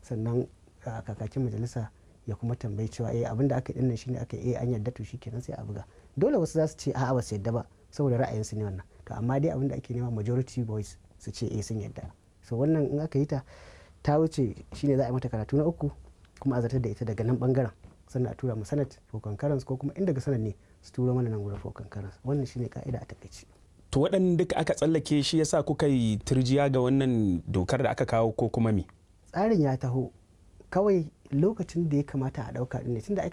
sannan kakakin majalisa ya kuma tambayi cewa eh abin da aka yi dinnan shine aka yi eh an yarda to shikenan sai a buga dole wasu za su ce a'a ba su yarda ba saboda ra'ayinsu ne wannan to amma dai abin da ake nema majority voice su ce eh sun yarda so wannan in aka yi ta ta wuce shine za a yi mata karatu na uku kuma a zartar da ita daga nan bangaren sannan a tura mu senate for concurrence ko kuma in daga senate ne su turo mana nan gurin for concurrence wannan shine ka'ida a takaice to waɗanda duka aka tsallake shi yasa kuka yi turjiya ga wannan dokar da aka kawo ko kuma me tsarin ya taho kawai lokacin da ya kamata a ɗauka ɗin ne tunda